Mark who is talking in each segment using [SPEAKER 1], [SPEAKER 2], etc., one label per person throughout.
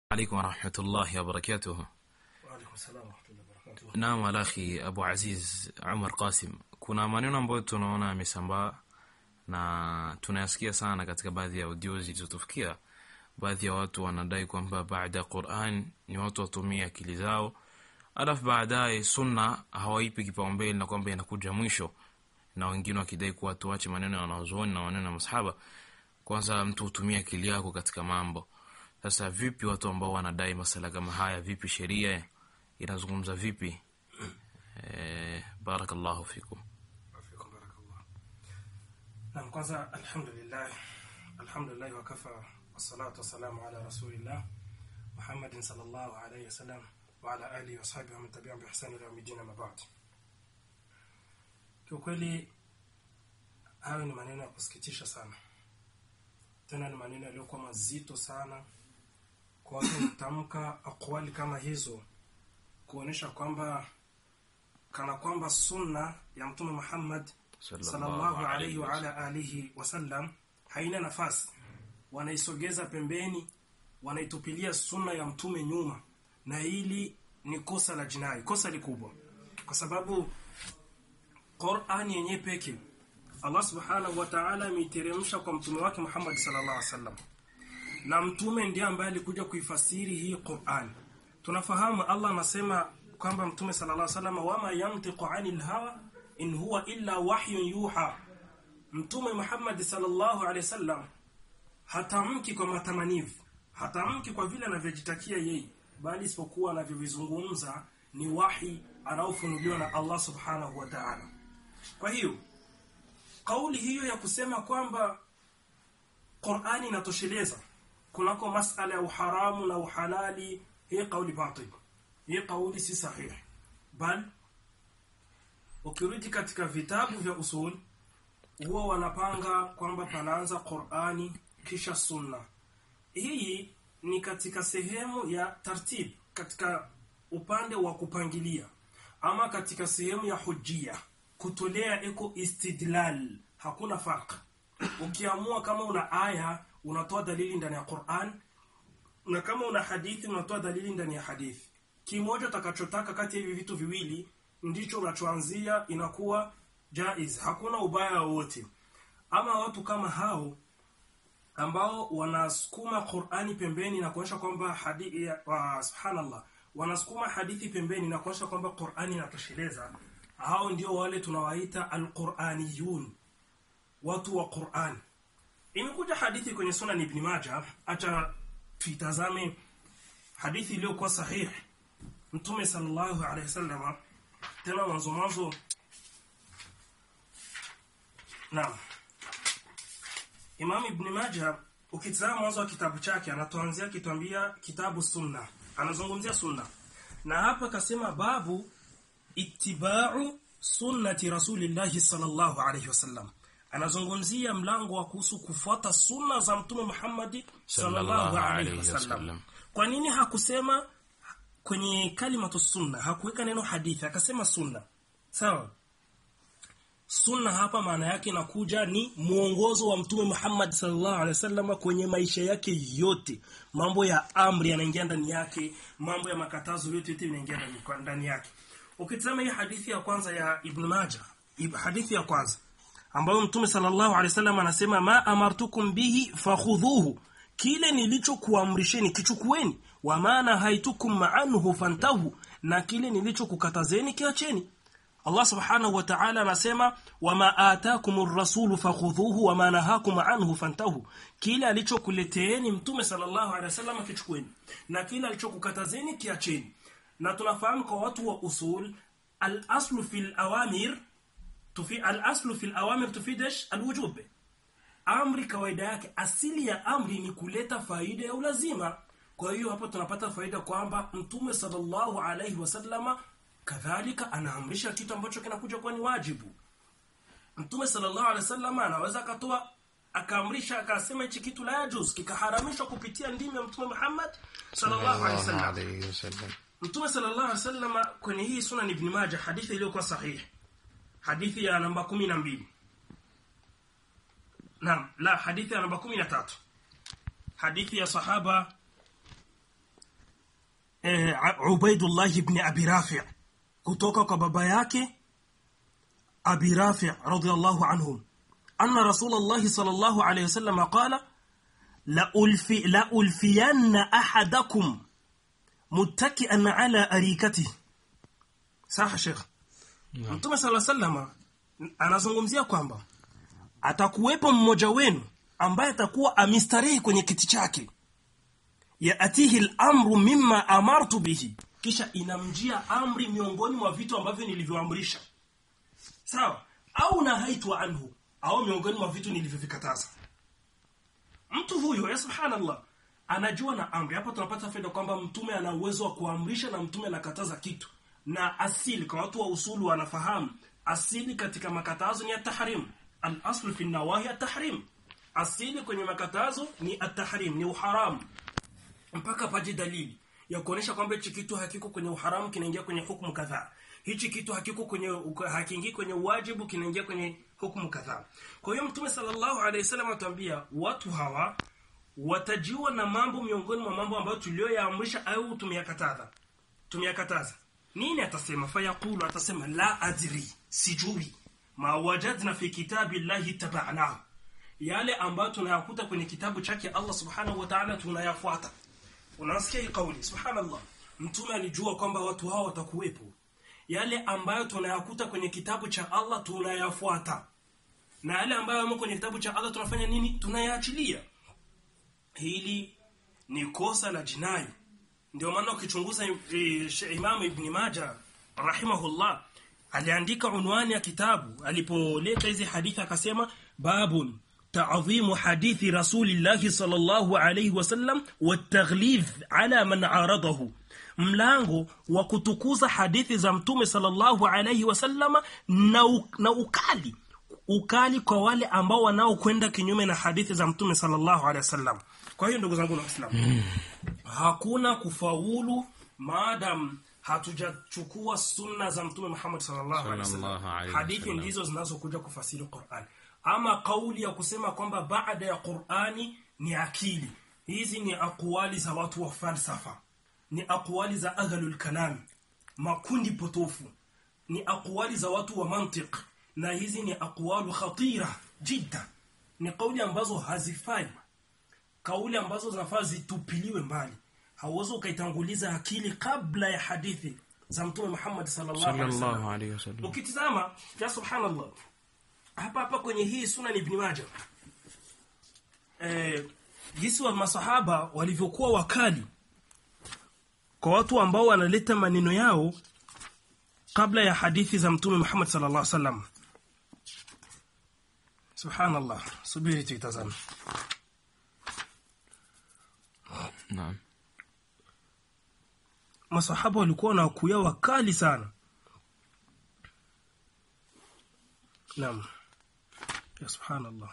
[SPEAKER 1] عليكم ورحمة الله وبركاته
[SPEAKER 2] وعليكم السلام ورحمة الله وبركاته
[SPEAKER 1] Naam alakhi Abu Aziz Umar Qasim, kuna maneno ambayo tunaona yamesambaa na tunayasikia sana katika baadhi ya audio zilizotufikia. Baadhi ya watu wanadai kwamba baada ya Quran ni watu watumie akili zao, alafu baadaye sunna hawaipi kipaumbele na kwamba inakuja mwisho, na wengine wakidai kuwa tuache maneno ya wanazuoni na maneno ya masahaba, kwanza mtu hutumia akili yako katika mambo. Sasa vipi watu ambao wanadai masala kama haya, vipi sheria inazungumza vipi? Eh, barakallahu fikum.
[SPEAKER 2] Afikum barakallah. Naam, kwanza alhamdulillah alhamdulillah wa kafa wassalatu wassalamu ala rasulillah Muhammadin sallallahu alayhi wasallam wa ala alihi wa sahbihi wa man tabi'ahum bi ihsan ila yawmiddin ma ba'd. Kiukweli hayo ni maneno ya kusikitisha sana, tena ni maneno yaliyokuwa mazito sana kwa watu kutamka akwali kama hizo, kuonesha kwamba kana kwamba sunna ya Mtume Muhammad sallallahu alayhi wa ala alihi wasallam haina nafasi, wanaisogeza pembeni, wanaitupilia sunna ya mtume nyuma, na hili ni kosa la jinai, kosa likubwa, kwa sababu Qur'ani yenyewe peke Allah subhanahu wa ta'ala ameiteremsha kwa mtume wake Muhammad sallallahu alaihi wasallam, na mtume ndiye ambaye alikuja kuifasiri hii Qur'an. Tunafahamu Allah anasema kwamba mtume sallallahu alaihi wasallam, wama yantiqu anil hawa in huwa illa wahyun yuha. Mtume Muhammad sallallahu alaihi wasallam hatamki kwa matamanivu, hatamki kwa vile anavyojitakia yeye, bali isipokuwa anavyovizungumza ni wahi anaofunuliwa na Allah subhanahu wa ta'ala. Kwa hiyo kauli hiyo ya kusema kwamba Qur'ani inatosheleza kunako masala ya uharamu na uhalali, hii kauli batil, hii kauli si sahihi, bali ukirudi katika vitabu vya usul huwa wanapanga kwamba panaanza Qur'ani kisha sunna. Hii ni katika sehemu ya tartib, katika upande wa kupangilia, ama katika sehemu ya hujia, kutolea eko istidlal, hakuna farq. Ukiamua kama una aya unatoa dalili ndani ya Qur'an, na kama una hadithi unatoa dalili ndani ya hadithi. Kimoja utakachotaka kati ya hivi vitu viwili ndicho unachoanzia, inakuwa jaiz, hakuna ubaya wowote. Ama watu kama hao ambao wanasukuma Qur'ani pembeni na kuonyesha kwamba hadithi wa subhanallah, wanasukuma hadithi pembeni na kuonyesha kwamba Qur'ani inatosheleza, hao ndio wale tunawaita alquraniyun, watu wa Qur'an. Imekuja hadithi kwenye Sunan Ibn Majah, acha tuitazame hadithi iliyokuwa sahihi. Mtume sallallahu alaihi wasallam tena mwanzo mwanzo Naam. Imam Ibn Majah ukitazama mwanzo wa kitabu chake anatuanzia kitwambia kitabu sunna. Anazungumzia sunna. Na hapa akasema babu ittiba'u sunnati rasulillahi sallallahu alayhi wasallam. Anazungumzia mlango wa kuhusu kufuata sunna za Mtume Muhammad sallallahu alayhi wasallam. Kwa nini hakusema kwenye kalimatu sunna hakuweka neno hadithi akasema sunna? Sawa? Sunna hapa maana yake inakuja ni mwongozo wa Mtume Muhammad sallallahu alaihi wasallam kwenye maisha yake yote. Mambo ya amri yanaingia ndani yake, mambo ya makatazo yote yote yanaingia ndani ndani yake. Ukitazama hii hadithi ya kwanza ya Ibn Majah, hadithi ya kwanza ambayo Mtume sallallahu alaihi wasallam anasema ma amartukum bihi fakhudhuhu, kile nilichokuamrisheni kichukueni, wa maana haitukum ma'anhu fantahu, na kile nilichokukatazeni kiacheni. Allah subhanahu wa ta'ala anasema wama atakumur rasulu fakhudhuhu wama nahakum anhu fantahu, kile alichokuleteeni mtume sallallahu alaihi wasallam kichukueni na kile alichokukatazeni kiacheni. Na tunafahamu kwa watu wa usul al-aslu fil awamir tufi al-aslu fil awamir tufidesh al-wujub. Amri kawaida yake, asili ya amri ni kuleta faida ya ulazima. Kwa hiyo hapa tunapata faida kwamba mtume sallallahu alaihi wasallama kadhalika anaamrisha kitu ambacho kinakuja kuwa ni wajibu. Mtume sallallahu alaihi wasallam anaweza akatoa akaamrisha akasema hichi kitu la yajuz kikaharamishwa kupitia ndimi ya Mtume Muhammad sallallahu alaihi wasallam. Mtume sallallahu alaihi wasallam kwenye hii Sunan Ibn Majah hadithi iliyokuwa sahihi. Hadithi ya namba 12. Naam, la hadithi ya namba 13. Hadithi ya sahaba eh, Ubaidullah ibn Abi Rafi kutoka kwa baba yake Abi Rafi radhiyallahu anhum anna Rasulullah sallallahu alayhi wasallam qala la ulfi la ulfiyanna ahadakum muttaki'an ala arikatihi saha Sheikh Mtume sala sallama anazungumzia kwamba atakuwepo mmoja wenu ambaye atakuwa amistarehi kwenye kiti chake yaatihi al-amru mimma amartu bihi kisha inamjia amri miongoni mwa vitu ambavyo nilivyoamrisha sawa au nahaitwa anhu au miongoni mwa vitu nilivyovikataza mtu huyo ya subhanallah anajua na amri hapa tunapata faida kwamba mtume ana uwezo wa kuamrisha na mtume anakataza kitu na asili kwa watu wa usulu wanafahamu asili katika makatazo ni at-tahrim al-aslu fi nawahi at-tahrim asili kwenye makatazo ni at-tahrim ni uharamu mpaka paje dalili ya kuonesha kwamba hichi kitu hakiko kwenye uharamu kinaingia kwenye hukumu kadhaa hichi kitu hakiko kwenye hakiingii kwenye wajibu kinaingia kwenye hukumu kadhaa kwa hiyo mtume sallallahu alaihi wasallam atuambia watu hawa watajiwa na mambo miongoni mwa mambo ambayo tuliyoyaamrisha au tumeyakataza tumeyakataza nini atasema fayaqulu atasema la adri sijui ma wajadna fi kitabi llahi tabanahu yale ambayo tunayakuta kwenye kitabu chake Allah subhanahu wa ta'ala tunayafuata unasikia hii kauli subhanallah mtume alijua kwamba watu hao watakuwepo yale ambayo tunayakuta kwenye kitabu cha Allah tunayafuata na yale ambayo yamo kwenye kitabu cha Allah tunafanya nini tunayaachilia hili ni kosa la jinai ndio maana ukichunguza e, Imam Ibn Majah rahimahullah aliandika unwani ya kitabu alipoleta hizi hadithi akasema babun تعظيم حديث رسول الله صلى الله عليه وسلم والتغليظ على من عارضه mlango wa kutukuza hadithi za mtume sallallahu alayhi wasallam na, na ukali ukali kwa wale ambao wanaokwenda kinyume na hadithi za mtume sallallahu alayhi wasallam kwa hiyo ndugu zangu na waislamu hakuna kufaulu maadam hatujachukua sunna za mtume Muhammad sallallahu alaihi wasallam hadithi ndizo zinazokuja kufasiri Qur'an ama kauli ya kusema kwamba baada ya Qur'ani ni akili hizi ni akwali za watu wa falsafa ni akwali za ahlul kalam makundi potofu ni akwali za watu wa mantiq na hizi ni aqwalu khatira jidda ni kauli ambazo hazifai kauli ambazo zinafaa zitupiliwe mbali hauwezi ukaitanguliza akili kabla ya hadithi za mtume Muhammad sallallahu alaihi wasallam ukitizama ya subhanallah hapa hapa kwenye hii sunan ibn Majah eh jinsi wa masahaba walivyokuwa wakali kwa watu ambao wanaleta maneno yao kabla ya hadithi za mtume Muhammad sallallahu alaihi wasallam subhanallah subiri tuitazame
[SPEAKER 1] Naam.
[SPEAKER 2] masahaba walikuwa na kuya wakali sana naam ya subhanallah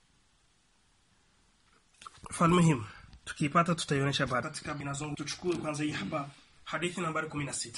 [SPEAKER 2] falmuhim tukipata tutaionyesha baada katika binazungu tuchukue kwanza hii hapa hadithi nambari 16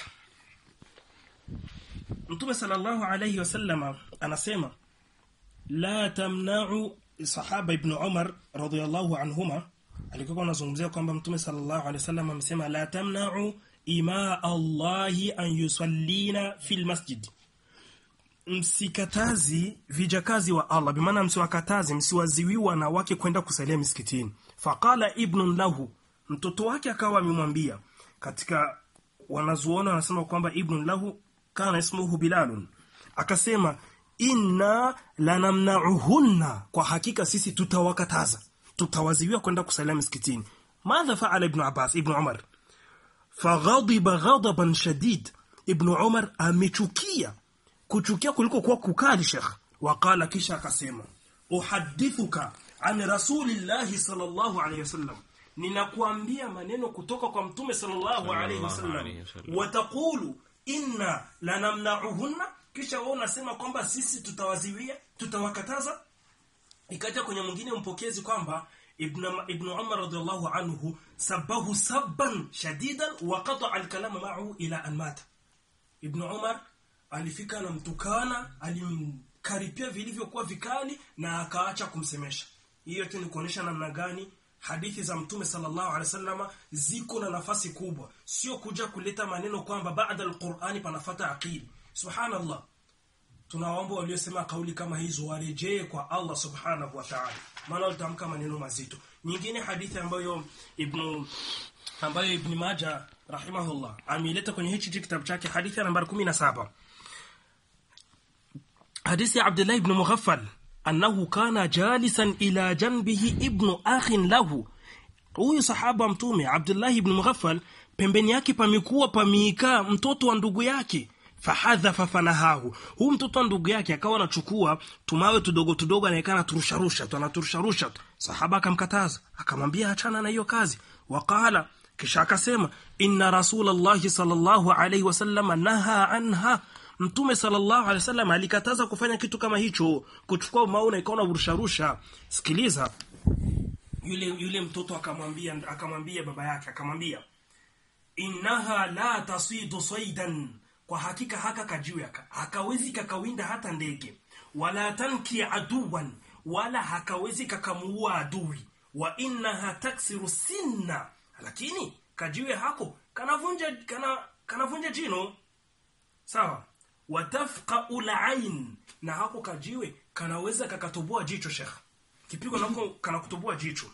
[SPEAKER 2] Mtume sallallahu alayhi wasallam anasema la tamna'u sahaba ibn Umar radhiyallahu anhuma alikuwa anazungumzia kwamba Mtume sallallahu alayhi wasallam amesema la tamna'u ima Allahi an yusallina fil masjid msikatazi vijakazi wa Allah bimaana msiwakatazi msiwaziwi wanawake kwenda kusalia misikitini faqala ibnun lahu mtoto wake akawa amemwambia katika wanazuona wanasema kwamba ibnun lahu kana ismuhu bilalun akasema inna lanamna'uhunna kwa hakika sisi tutawakataza tutawaziwiwa kwenda kusalia misikitini madha faala ibn abbas ibn umar faghadiba ghadaban shadid ibn umar amechukia kuchukia kuliko kuwa kukali shekh waqala kisha akasema uhadithuka an rasulillahi sallallahu alayhi wasallam ninakuambia maneno kutoka kwa mtume sallallahu alayhi wasallam wataqulu inna lanamna'uhunna kisha wao unasema kwamba sisi tutawaziwia tutawakataza ikaja kwenye mwingine mpokezi kwamba ibn ibn Umar radhiallahu anhu sabahu sabban shadidan wa qata'a al-kalama ma'ahu ila an mata ibn Umar alifika na mtukana alimkaripia vilivyokuwa vikali na akaacha kumsemesha hiyo tu ni kuonesha namna gani hadithi za mtume sallallahu alaihi wasallam ziko na nafasi kubwa sio kuja kuleta maneno kwamba baada alqur'ani panafata akili subhanallah tunawaomba waliosema kauli kama hizo warejee kwa Allah subhanahu wa ta'ala maana utamka maneno mazito nyingine hadithi ambayo ibn ambayo ibn Majah rahimahullah ameileta kwenye hichi kitabu chake hadithi ya nambari 17 hadithi ya Abdullah ibn Mughaffal annahu kana jalisan ila janbihi ibn akhin lahu huyu sahaba mtume Abdullah ibn Mughaffal pembeni yake pamekuwa pamiika mtoto wa ndugu yake fahadhafa fanahahu huu mtoto wa ndugu yake akawa anachukua tumawe tudogo tudogo anaekana turusharusha tu anaturusharusha tu sahaba akamkataza akamwambia achana na hiyo kazi waqala kisha akasema inna rasulallahi sallallahu alayhi wasallam naha anha mtume sallallahu alaihi wasallam alikataza kufanya kitu kama hicho kuchukua mauna ikaona urusharusha sikiliza yule yule mtoto akamwambia akamwambia baba yake akamwambia innaha la tasidu saidan kwa hakika haka kajiwe hakawezi kakawinda hata ndege wala tanki aduwan wala hakawezi kakamuua adui wa innaha taksiru sinna lakini kajiwe hako kanavunja kana kanavunja jino sawa watafqa ulain na hako kajiwe kanaweza kakatoboa jicho shekh kipigo nako kanakutoboa jicho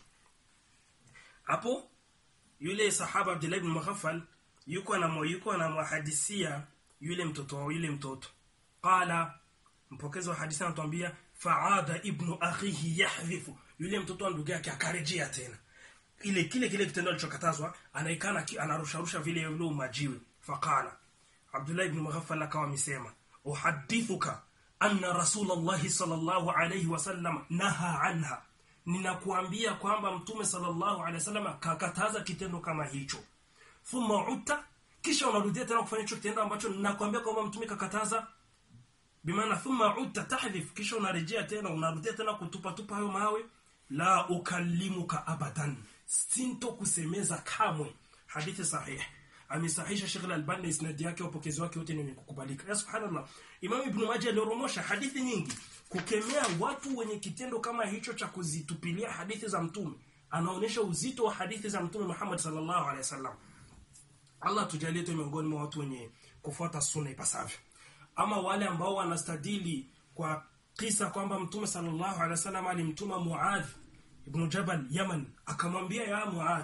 [SPEAKER 2] hapo yule sahaba Abdullah ibn Mughaffal yuko na yuko na muhadisia yule mtoto wa yule mtoto qala mpokezi wa hadithi anatuambia faada ibnu akhihi yahdhifu yule mtoto wa ndugu yake akarejea tena ile kile kile kitendo alichokatazwa anaikana anarusharusha vile yule majiwe faqala Abdullah ibn Mughaffal akawa amesema uhadithuka anna rasulullah sallallahu alayhi wasallam naha anha ninakuambia kwamba mtume sallallahu alayhi wasallam kakataza kitendo kama hicho thumma utta kisha unarudia tena kufanya hicho kitendo ambacho ninakwambia kwamba mtume kakataza bimaana thumma utta tahdhif kisha unarejea tena unarudia tena kutupa tupa hayo mawe la ukallimuka abadan sinto kusemeza kamwe hadithi sahihi amesahisha Sheikh Al-Albani isnadi yake upokezi wake wote ni kukubalika ya subhanallah Imam Ibn Majah alioromosha hadithi nyingi kukemea watu wenye kitendo kama hicho cha kuzitupilia hadithi za mtume anaonesha uzito wa hadithi za mtume Muhammad sallallahu alaihi wasallam Allah tujalie tu miongoni mwa watu wenye kufuata sunna ipasavyo ama wale ambao wanastadili kwa kisa kwamba mtume sallallahu alaihi wasallam alimtuma Muadh ibn Jabal Yaman akamwambia ya Muadh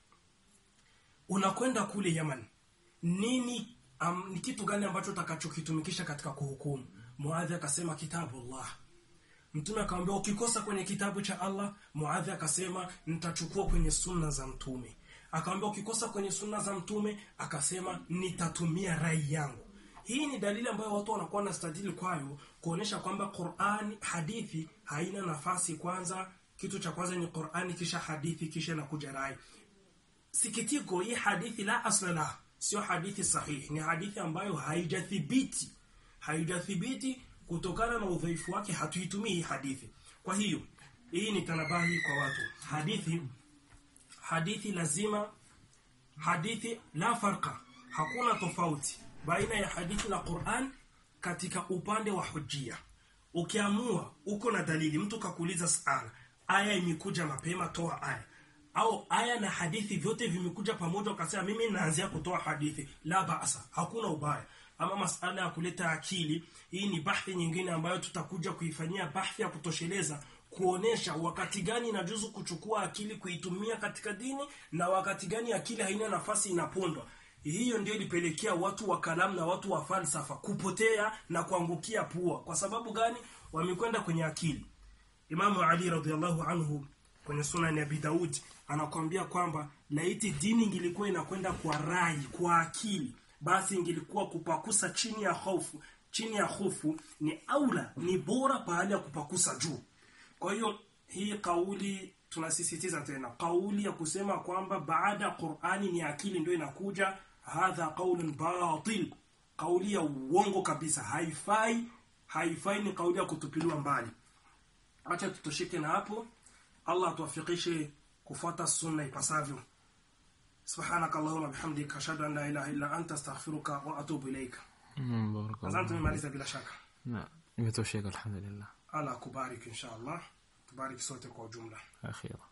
[SPEAKER 2] unakwenda kule Yaman nini um, ni kitu gani ambacho utakachokitumikisha katika kuhukumu Muadh akasema kitabu Allah Mtume akamwambia ukikosa kwenye kitabu cha Allah Muadh akasema nitachukua kwenye sunna za mtume akamwambia ukikosa kwenye sunna za mtume akasema nitatumia rai yangu hii ni dalili ambayo watu wanakuwa na stadili kwayo kuonesha kwamba Qur'an hadithi haina nafasi kwanza kitu cha kwanza ni Qur'ani kisha hadithi kisha na kuja rai sikitiko hii hadithi la asla la sio hadithi sahihi ni hadithi ambayo haijathibiti haijathibiti kutokana na udhaifu wake hatuitumii hii hadithi kwa hiyo hii ni tanabahi kwa watu hadithi hadithi lazima hadithi la farqa hakuna tofauti baina ya hadithi na Qur'an katika upande wa hujjia ukiamua uko na dalili mtu kakuuliza sana aya imekuja mapema toa aya au aya na hadithi vyote vimekuja pamoja ukasema mimi naanzia kutoa hadithi la baasa hakuna ubaya ama masala ya kuleta akili hii ni bahthi nyingine ambayo tutakuja kuifanyia bahthi ya kutosheleza kuonesha wakati gani inajuzu kuchukua akili kuitumia katika dini na wakati gani akili haina nafasi inapondwa hiyo ndio ilipelekea watu wa kalamu na watu wa falsafa kupotea na kuangukia pua kwa sababu gani wamekwenda kwenye akili Imamu Ali radhiallahu anhu kwenye sunan ya Abi Daud anakuambia kwamba laiti dini ingilikuwa inakwenda kwa rai kwa akili basi ingilikuwa kupakusa chini ya hofu chini ya hofu ni aula ni bora pahali ya kupakusa juu kwa hiyo hii kauli tunasisitiza tena kauli ya kusema kwamba baada ya Qur'ani ni akili ndio inakuja hadha qaulun batil kauli ya uongo kabisa haifai haifai ni kauli ya kutupiliwa mbali acha tutoshike na hapo Allah atuwafikishe kufuata sunna ipasavyo سبحانك اللهم وبحمدك اشهد ان لا اله الا انت استغفرك واتوب اليك
[SPEAKER 1] Mm, barakallahu.
[SPEAKER 2] nadhani tumemaliza bila shaka
[SPEAKER 1] Na, imetosheka alhamdulillah
[SPEAKER 2] Allah akubariki insha Allah tubariki sote kwa ujumla
[SPEAKER 1] akhira